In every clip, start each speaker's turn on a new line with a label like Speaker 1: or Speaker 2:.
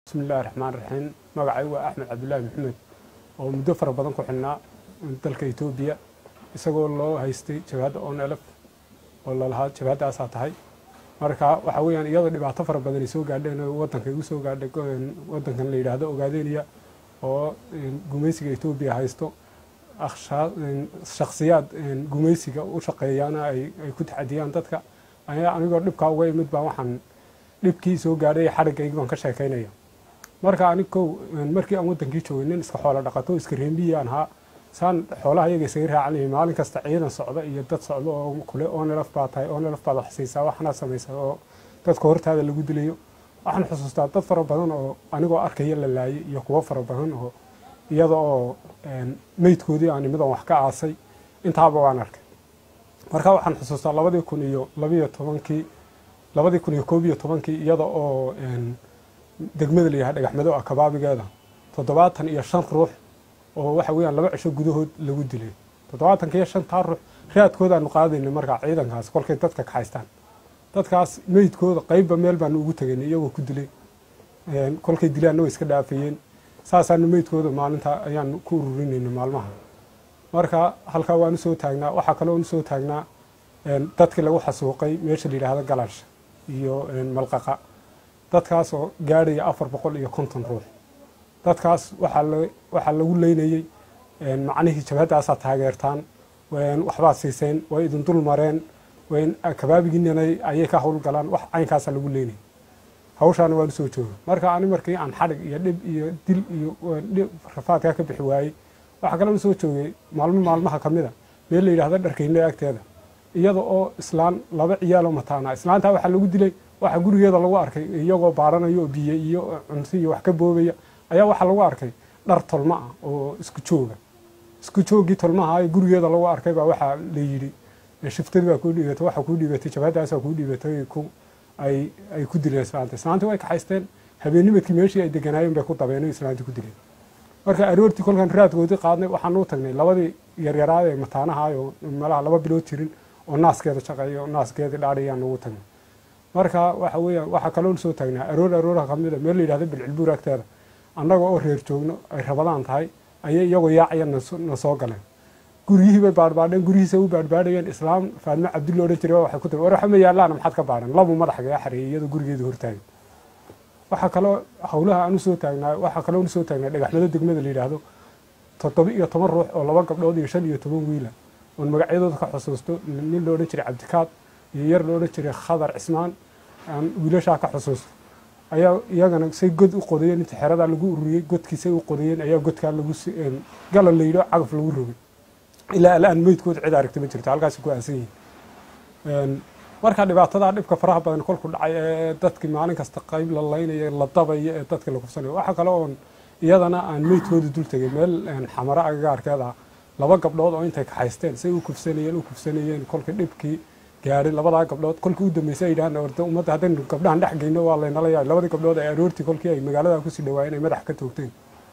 Speaker 1: bismi illahi raxmaan raxiim magacay waa axmed cabdulaahi maxamed oo muddo fara badan ku xidhnaa dalka etoobiya isagoo loo haystay jabhadda on elf oo lalahaa jabhaddaasaa tahay marka waxa weeyaan iyadoo dhibaato fara badan ay soo gaadheen oo waddanka igu soo gaadhay waddankan la yidhaahdo ogaadeniya oo gumaysiga etoobiya haysto shakhsiyaad gumaysiga u shaqeeyaana ay ku taxadiyaan dadka ayaa anigoo dhibkaa uga imid baa waxaan dhibkii soo gaadhay xadhiggaygi baan ka sheekaynaya marka anig kow markii aan waddankii joogay nin iska xoolo dhaqato iska reembiyaan ahaa saan xoolaha iyaga isaga raacanayay maalin kasta ciidan socda iyo dad socda oo kule onelf baa tahay onelf baad wax siisaa waxnaad samaysa oo dadka hortaada lagu dilayo waxaan xusuustaa dad fara badan oo anigoo arkaya la laayay iyo kuwo fara badan oo iyada oo meydkoodii aan imidan wax ka aasay intaaba waan arkay marka waxaan xusuustaa labadii kun iyo labiyo tobankii labadii kun iyo koob iyo tobankii iyada oo degmada layahay dhagaxmado ah kabaabigeeda toddobaatan iyo shan ruux oo waxa weeyaan laba cisho gudahood lagu dilay toddobaatanka iyo shantaa ruux raadkoodaanu qaadayna markaa ciidankaas kolkay dadka kaxaystaan dadkaas meydkooda qeybba meel baanu ugu tegaynay iyagoo ku dilay kolkay dilaanna way iska dhaafayeen saasaanu meydkooda maalinta ayaanu ku ururinayna maalmaha marka halkaa waan usoo taagnaa waxaa kaloo usoo taagnaa dadkii lagu xasuuqay meesha la yidhaahdo galansha iyo malqaqa dadkaas oo gaadhaya afar boqol iyo konton ruux dadkaas waxaa lagu leynayey macnihii jabhaddaasaa taageertaan waxbaad siiseen way idin dul mareen kabaabigiinana ayay ka howlgalaan wax caynkaasaa lagu leynayay hawshaana waan usoo jooga marka ani markii aan xadhig iyo dhib iyo dil iyo rafaadkaa ka bixi waayey waxaa kaloo usoo joogay maalmo maalmaha ka mida meel la yidhahdo dharkeyne agteeda iyada oo islaan laba ciyaaloo mataana islaantaa waxaa lagu dilay waxaa gurigeeda lagu arkay iyagoo baaranayo oo biyo iyo cunto iyo wax ka boobaya ayaa waxaa lagu arkay dhar tolma ah oo isku jooga isku joogii tolmaha ee gurigeeda lagu arkay baa waxaa la yidhi shiftadii baa kuu dhiibatay waxaa kuu dhiibatay jabhadaasaa kuu dhiibatay ay ay ku dileen islaanta islaantii way kaxaysteen habeennimadkii meeshii ay deganaayeen bay ku dabeen islaantii ku dileen marka aroortii kolkaan raadkoodii qaadnay waxaan u tagnay labadii yaryaraad ee mataanahaayoo malaha laba bilood jirin oo naaskeeda shaqeeyo naaskeedii dhaadhayaan ugu tagnay marka waxa weeyaan waxaa kaloo soo taagnaa aroor arooraha kamida meel la yidhahdo bilcilbuur agteeda annaga oo reer joogno ay rabadaan tahay ayay iyagoo yaacaya na soo galeen guryihii bay baadhbaadheen guryihiisa u baadhbaadhayeen islaam faadmo cabdulla odhan jiray waxay ku tiri war waxa ma yaallaana maxaad ka baadhan labu madaxgaga xareeyay iyadoo gurigeeda hortaagan waxaa kaloo howlaha aan usoo taagnaa waxaa kaloo usoo taagnaa dhagaxmado degmada la yidhaahdo toddoba iyo toban ruux oo laba gabdhood iyo shan iyo toban wiila oon magacyadooda ka xusuusto nin la odhan jiray cabdikaad iyo yar la odhan jiray khadar cismaan aan wiilashaa ka xusuusto ayaa iyagana say god u qodayeen inta xeradaa lagu ururiyey godkiisay u qodayeen ayaa godkaa lagu galan la yidho cagaf lagu rogay ilaa alaan meydkooda cid aragta ma jirto halkaasi ku aasan yihiin marka dhibaatadaa dhibka faraha badan kolku dhacay ee dadkii maalin kasta qayb la laynaya la dabaya ee dadka la kufsanayo waxaa kale oon iyadana aan meydkooda dul tegay meel xamaro agagaarkeed ah laba gabdhood oo intay kaxaysteen say u kufsanayeen u kufsanayeen kolkii dhibkii gaadhay labadaa gabdhood kolkii u dambeysay ay yidhahdeen orda ummadda haddaynu gabdhahan dhex geyno waa laynala yaay labadii gabdhood ay aroortii kolkii ay magaalada kusii dhawaayeen ay madax ka toogteen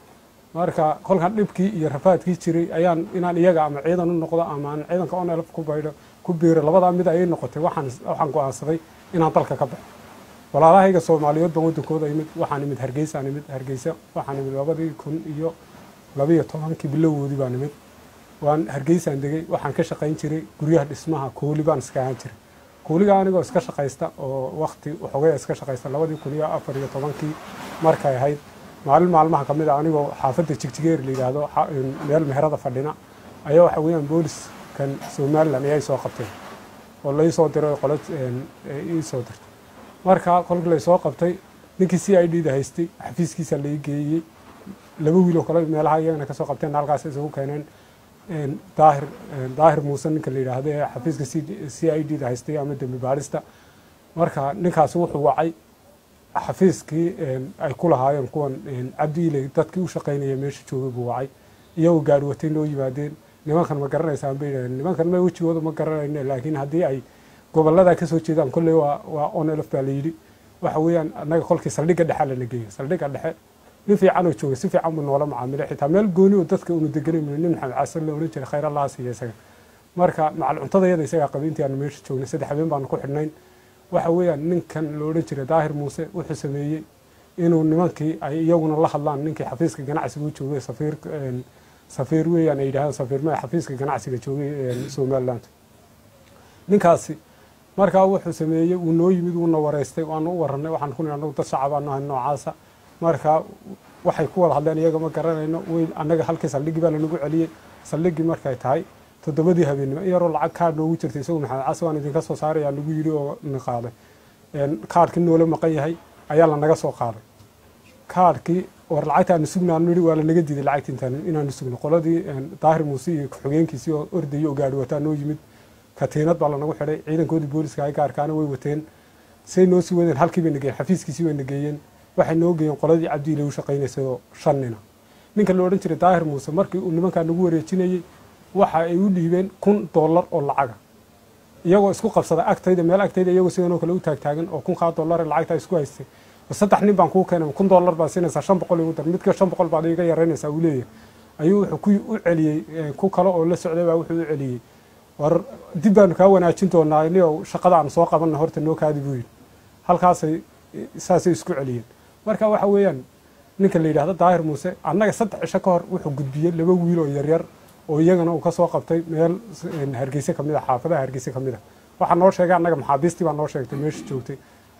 Speaker 1: marka kolkan dhibkii iyo rafaadkii jiray ayaan inaan iyaga ama ciidan u noqdo ama aan ciidanka onelf ku baydho ku biiro labadaa mid ayay noqotay waxaan waxaan go-aansaday inaan dalka ka baxo walaalahayga soomaaliyeed baan waddankooda imid waxaan imid hargeysaan imid hargeysa waxaan imid labadii kun iyo labiyo tobankii bilowgoodii baan imid waan hargeysaan degay waxaan ka shaqayn jiray guryaha dhismaha kooli baan iska ahaan jiray kooliga anigoo iska shaqaysta oo wakti waxoogaya iska shaqaysta labadii kun iyo afar iyo tobankii markay ahayd maalin maalmaha ka mid a anigoo xaafadda jigjigeer la yidhaahdo meel meherada fadhina ayaa waxa weeyaan booliskan somalilan ayay soo qabteen oo laisoo diray qolo iisoo dirtay marka kolkii laysoo qabtay ninkii c i d da haystay xafiiskiisa lai geeyey laba wiil oo kale meelaha iyagana kasoo qabteen halkaas isugu keeneen daahir daahir muuse ninka la yidhaahdo ee xafiiska c i d da haystay ama dembi baadhista marka ninkaasi wuxuu wacay xafiiskii ay ku lahaayeen kuwan cabdiile dadkii u shaqaynaya meesha joogay buu wacay iyagoo gaari watay noo yimaadeen nimankan ma garanaysaan bay yidhahdeen nimankan ma wejigooda ma garanayno laakiin haddii ay gobolladaa kasoo jeedaan kolley waa waa onelf baa la yidhi waxa weeyaan annaga kolkii saldhigga dhexe lana geeyo saldhigga dhexe nin fiican oo jooga si fiican buu noola macaamilay xitaa meel gooni oo dadka unu deganay nin maxamed xasan la odhan jiray khayr allaha siiya isaga marka macal cuntadayada isagaa qabay intii aanu meesha joognay saddex habeen baanu ku xidhnayn waxa weeyaan ninkan la odhan jiray daahir muuse wuxuu sameeyey inuu nimankii ay iyaguna la hadlaan ninkii xafiiska ganacsiga u joogay safiir safiir weeyaan ay yidhahdaan safiir maya xafiiska ganacsiga joogay somaliland ninkaasi markaa wuxuu sameeyey wuu noo yimid wuuna wareystay waanu u warranay waxaan ku nihi anagu dad shacabaanu ahay noocaasa markaa waxay ku wada hadleen iyaga ma garanayno wey annaga halkii saldhigii baa lanagu celiyey saldhigii markay tahay toddobadii habeennimo in yaroo lacag kaadh noogu jirtay isagu maxamed case waan idinka soo saarayaa nagu yidhi oo na qaaday kaadhkii noola maqan yahay ayaa lanaga soo qaaday kaadhkii war lacagta aanu sugnaanu nidhi waa lanaga diiday lacagta intaan inaanu sugno qoladii daahir muuse iyo ku-xigeenkiisii oo ordayay oo gaadhi wataa noo yimid katiinad baa lanagu xidhay ciidankoodii booliska ay gaarkaana way wateen say noo sii wadeen halkii bay nageeyeen xafiiskiisii way nageeyeen waxay noo geeyeen qoladii cabdiile u shaqaynaysay oo shan nina ninka la odhan jiray daahir muuse markii uu nimankaa nagu wareejinayey waxa ay u dhiibeen kun dollar oo lacaga iyagoo isku qabsada agtayda meel agtayda iyagoo sidanoo kale u taagtaagan oo kunkaa dollare lacagtaa isku haystay saddex nin baan kuu keenay kun dollar baad siinaysaa shan boqol igu dar midka shan boqol baad iga yaraynaysaa uu leeyahay ayuu wuxuu ku u celiyey ku kale oo la socday baa wuxuu u celiyey war dib baanu kaa wanaajin doonaa nio shaqada aan soo qabanna horta noo kaadi buu yidhi halkaasay saasay isku celiyeen marka waxa weeyaan ninka la yidhahdo daahir muuse annaga saddex cisho ka hor wuxuu gudbiyey laba wiil oo yaryar oo iyagana uu ka soo qabtay meel hargeyse ka mid a xaafadaha hargeyse ka mid a waxaa noo sheegay annaga maxaabiistii baa noo sheegtay meesha joogtay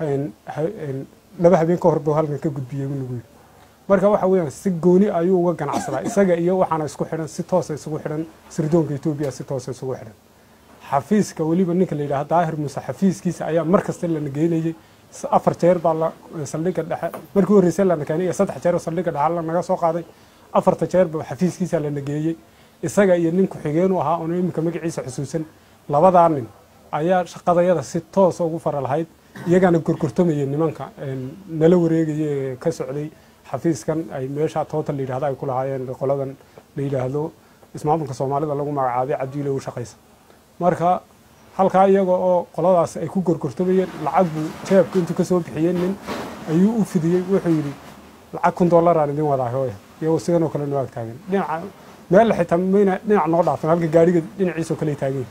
Speaker 1: laba habeen ka hor buu halkan ka gudbiyey buu nagu yidhi marka waxa weeyaan si gooni ayuu uga ganacsadaa isaga iyo waxaana isku xidhan si toosa isugu xidhan sirdoonka etoobiya si toosa isugu xidhan xafiiska weliba ninka la yidhahdo daahir muuse xafiiskiisa ayaa mar kasta lana geynayey afar jeer baa la saldhigga dhexe markii horreysay lana keenay iyo saddex jeer oo saldhigga dhexe lanaga soo qaaday afarta jeerba xafiiskiisa lana geeyey isaga iyo nin ku-xigeen u ahaa oona iminka magaciisa xusuusan labadaa nin ayaa shaqadayada si toosa ugu fara lahayd iyagaana gorgortamayay nimanka nala wareegaya ee ka socday xafiiskan ay meesha toota la yidhahdo ay ku lahaayeen qoladan la yidhaahdo ismaamulka soomaalida lagu magacaabay cabdiile u shaqaysa marka halkaa iyaga oo qoladaas ay ku gorgortamayeen lacag buu jeebka intuu ka soo bixiyey nin ayuu u fidiyey wuxuu yidhi lacag kun dollaraan idin wadaa hooya iyagoo sidan oo kale noo ag taagan dhinaca meel xitaa mayna dhinac noo dhaafan halka gaariga dhinaciisoo kale taagan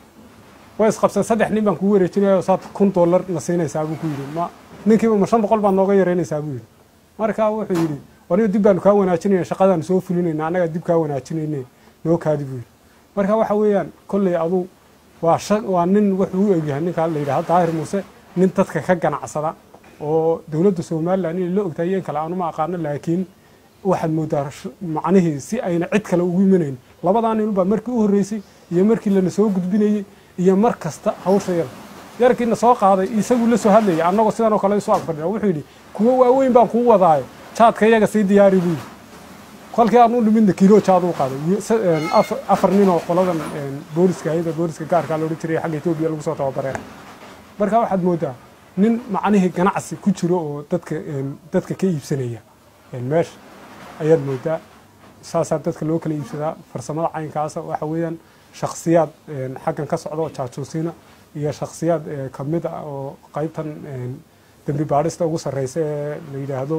Speaker 1: way isqabsan saddex nin baan kugu wareejinaya saad kun dollar na siinaysaa buu ku yidhi ma ninkiiba ma shan boqol baad nooga yaraynaysaa buu yidhi marka wuxuu yidhi waniga dib baanu kaa wanaajinayna shaqadaanu soo fulinayna annagaa dib kaa wanaajinayne noo kaadi buu yidhi marka waxa weeyaan kolley aduu waa waa nin wuxuu u egyahay ninkaa la yidhahdo daahir muuse nin dadka ka ganacsada oo dowladda somalilan inay la ogtahay iyo in kale aanuma aqaano laakiin waxaad moodaa macnihii si ayna cid kale ugu imanayn labadaa ninubaa markii u horreysay iyo markii lana soo gudbinayey iyo mar kasta hawsha yar yarkiina soo qaaday isaguu la soo hadlayay annagoo sidan oo kale isu agfadhina wuxuu yidhi kuwo waaweyn baan kuu wadaayo jaadka iyaga sii diyaari buu yidhi kolkii aan u nimidna kiilo jaad u qaaday afar nin oo qoladan booliska hayada booliska gaarkaa loodhan jiray xagga etoobiya lagu soo tababareen marka waxaad moodaa nin macnihii ganacsi ku jiro oo dadka dadka ka iibsanaya meesha ayaad moodaa saasaa dadka loo kala iibsadaa farsamada caynkaasa waxa weeyaan shaksiyaad xaggan ka socda oo jaajuusiina iyo shaksiyaad ka mid ah oo qaybtan dembi baadhista ugu sarreysa ee la yidhaahdo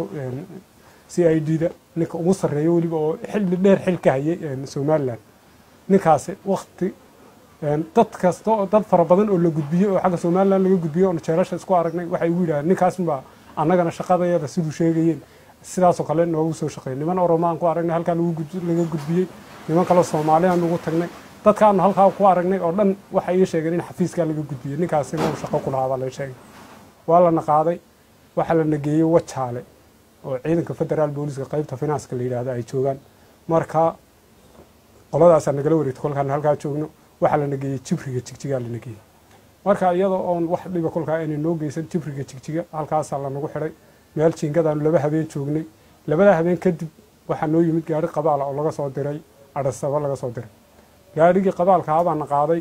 Speaker 1: c i d da ninka ugu sarreeya weliba oo xilli dheer xil ka hayay somalilan ninkaasi wakti dad kasta oo dad fara badan oo la gudbiyey oo xagga somalilan laga gudbiyey oon jeerasha isku aragnay waxay ugu yidhahdeen ninkaasunbaa annagana shaqadayada siduu sheegayeen sidaasoo kale noogu soo shaqeeyay niman oromaan ku aragnay halkaa laga gudbiyey niman kaleo soomaaliyaan ugu tagnay dadkaanu halkaa ku aragnay oo dhan waxay ii sheegeen in xafiiskaa laga gudbiyey ninkaasina uu shaqo ku lahaa baa la sheegay waa lana qaaday waxaa lana geeyey wajaale oo ciidanka federaal booliska qaybta finanska la yidhaahdo ay joogaan marka qoladaasaa nagala wareegtay kolkaan halkaa joogno waxaa lana geeyey jibriga jigjigaa lana geeyey marka iyadoo oon wax dhiba kolkaa aynay noo geysan jibriga jigjiga halkaasaa lanagu xidhay meel jiingadaanu laba habeen joognay labadaa habeen kadib waxaa noo yimid gaari qabaala oo laga soo diray adhasaba laga soo diray gaarigii qabaalka abaana qaaday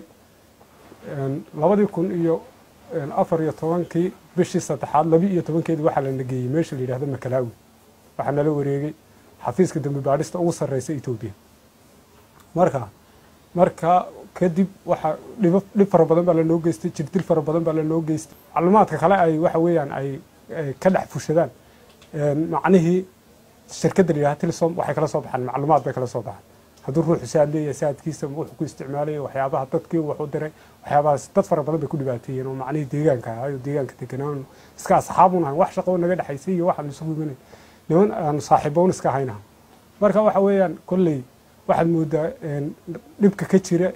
Speaker 1: labadii kun iyo afar iyo tobankii bishii saddexaad labi iyo tobankeedi waxaa lana geeyey meesha la yidhahdo makalaawi waxaa nala wareegay xafiiska dembi baadhista ugu sarreysa etoobiya marka marka kadib waxaa dhibo dhib fara badan baa lanoo geystay jirdil fara badan baa lanoo geystay macluumaadka kale ay waxa weeyaan ay ka dhex fushadaan macnihii shirkadda la yidhahdo tilisom waxay kala soo baxaan macluumaad bay kala soo baxaan hadduu ruuxu saad leeyahay saadkiisa wuxuu ku isticmaalaya waxyaabaha dadkii wax u diray waxyaabahaas dad fara badan bay ku dhibaateeyeen oo macnihii deegaanka ahayo deegaanka deganaan iska asxaabun ahayn wax shaqo naga dhexaysay iyo waxaan isugu imanay niman aan saaxiiboon iska ahayna marka waxa weeyaan kolley waxaad moodaa dhibka ka jira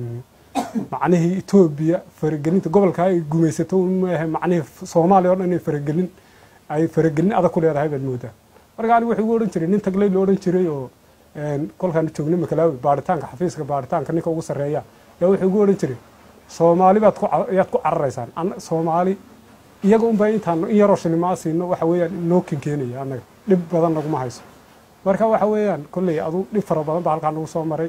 Speaker 1: macnihii etoobiya faragelinta gobolka ay gumaysato maaha macnihii soomaaliya o dhan inay faragelin ay faragelin adag ku leedahay baad moodaa marka anigu wuxuu igu odhan jiray nin tagley lo odhan jiray oo kolkaan joognay makalaawi baaritaanka xafiiska baaritaanka ninka ugu sarreeya yaa wuxuu igu odhan jiray soomaali baad ku ayaad ku cararaysaan soomaali iyaga unbaa intaan in yaroo shilimaa siino waxa weeyaan noo kenkeenaya annaga dhib badan naguma hayso marka waxa weeyaan kolley adu dhib fara badan baa halkaa nagu soo maray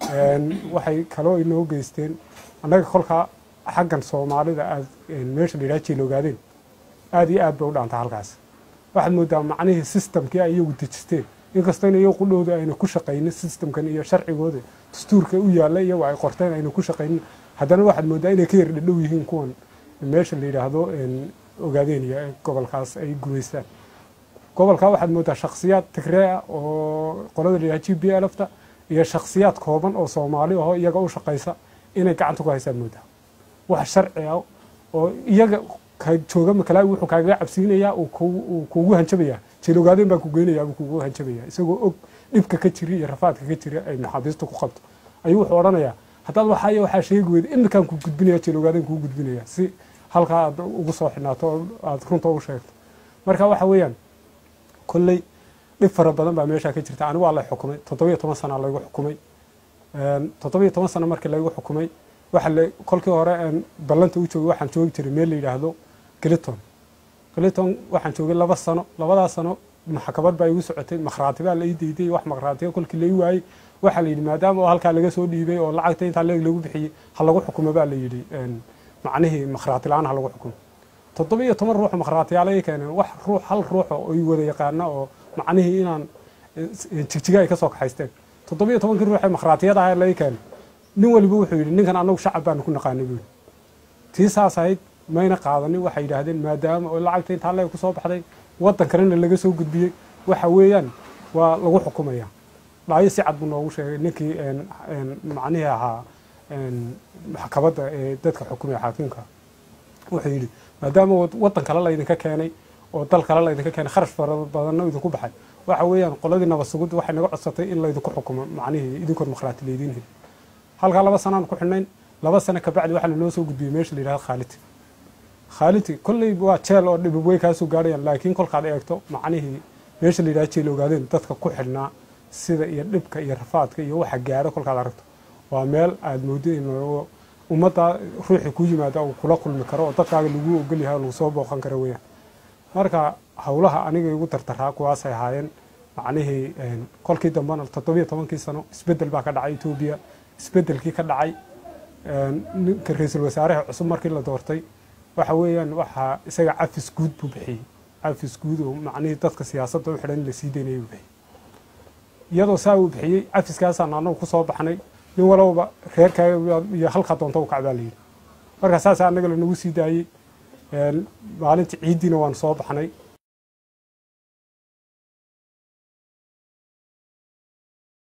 Speaker 1: waxay kaloo inoo geysteen annaga kolkaa xaggan soomaalida aad meesha la yidhaha jiiloogaadeen aad iyo aad bay u dhaantaa halkaas waxaad moodaa macnihii systemkii ay iyagu dejisteen inkastoo in iyagu qudhooda ayna ku shaqaynin systemkan iyo sharcigooda dastuurka u yaalla iyagu ay qorteen ayna ku shaqaynin haddana waxaad moodaa inay ka yar dhadhow yihiin kuwan meesha la yidhaahdo ogaadeenaya ee gobolkaas ay gumaystaan gobolkaa waxaad moodaa shaksiyaad tigree ah oo qolada la yidhaha g b lfta iyo shaksiyaad kooban oo soomaali aho iyaga u shaqaysa inay gacanta ku haysaan moodaa wax sharci ah oo iyaga ka jooga makalaawi wuxuu kaagaga cabsiinayaa uu kuugu hanjabayaa jeelogaadeen baa ku geynayaa buu kuugu hanjabayaa isagoo og dhibka ka jira iyo rafaadka ka jira ay maxaabiista ku qabto ayuu wuxuu odhanayaa haddaad waxaaya waxaa sheegi weyda iminkaan kuu gudbinaya jeelogaadeen kuu gudbinaya si halkaa aad ugu soo xidhnaato oo aad runta u sheegto marka waxa weeyaan kolley dhib fara badan baa meeshaa ka jirta anigu waa la xukumay toddobiyo toban sana laygu xukumay toddobiyo toban sano markii laygu xukumay waxa la kolkii hore ballanta u joogay waxaan joogi jiray meel la yidhaahdo giliton giliton waxaan joogay laba sano labadaa sano maxkamad baa igu socotay makhraati baa la ii deyday wax makhraatiga kolkii lai waayey waxaa la yidhi maadaama oo halkaa laga soo dhiibay oo lacagta intaa leeg lagu bixiyey ha lagu xukumo baa la yidhi macnihii makhraati la-aan ha lagu xukumo toddoba iyo toban ruux makhraatiyaala ii keeneen wax ruux hal ruuxa oo i wada yaqaana oo macnihii inaan jigjiga ay ka soo kaxaysteen toddoba iyo tobankii ruux ee makhraatiyada ah lai keenay nin waliba wuxuu yidhi ninkan annagu shacab baanu ku naqaanay buuli tii saas ahayd mayna qaadanin waxay yidhaahdeen maadaama oo lacagta intaa leeg ku soo baxday waddan kalena laga soo gudbiyey waxa weeyaan waa lagu xukumaya dhaayo si cad buu noogu sheegay ninkii macnihii ahaa maxkamadda ee dadka xukumaya xaakimka wuxuu yidhi maadaama waddan kale laydinka keenay oo dal kale laydinka keenay kharash fara badanna idinku baxay waxa weeyaan qoladii nabad sugudda waxay naga codsatay in laydinku xukumo macnihii idinkood makhraati laydiin heli halkaa laba sanaan ku xidhnayn laba sano kabacdi waxaa lanoo soo gudbiyey meesha la yidhahdo khaaliti khaaliti kolley waa jeel oo dhibib way kaasoo gaarayaan laakiin kolkaad eegto macnihii meesha la yidhahdo jeel ogaadeen dadka ku xidhnaa sida iyo dhibka iyo rafaadka iyo waxa gaaro kolkaad aragto waa meel aad moodid in ummadda ruuxii ku yimaada uu kula kulmi karo oo dadkaaga lagu ogol yahay oo lagu soo booqan karo weeyaan marka howlaha aniga igu dardaraa kuwaasay ahaayeen macnihii kolkii dambena toddobiyo tobankii sano isbeddel baa ka dhacay etoobiya isbeddelkii ka dhacay ninka ra-iisul wasaaraha cusub markii la doortay waxa weeyaan waxaa isaga cafis guud buu bixiyey cafis guud oo macnihii dadka siyaasadda u xidhan in la sii daynaya buu bixiyey iyadoo saa uu bixiyey cafiskaasaan annagu ku soo baxnay nin walowba reerkaaga iyo halkaa doonta u kacbaa layidhi marka saasa annaga lanagu sii daayey maalintii ciiddiina waan soo baxnay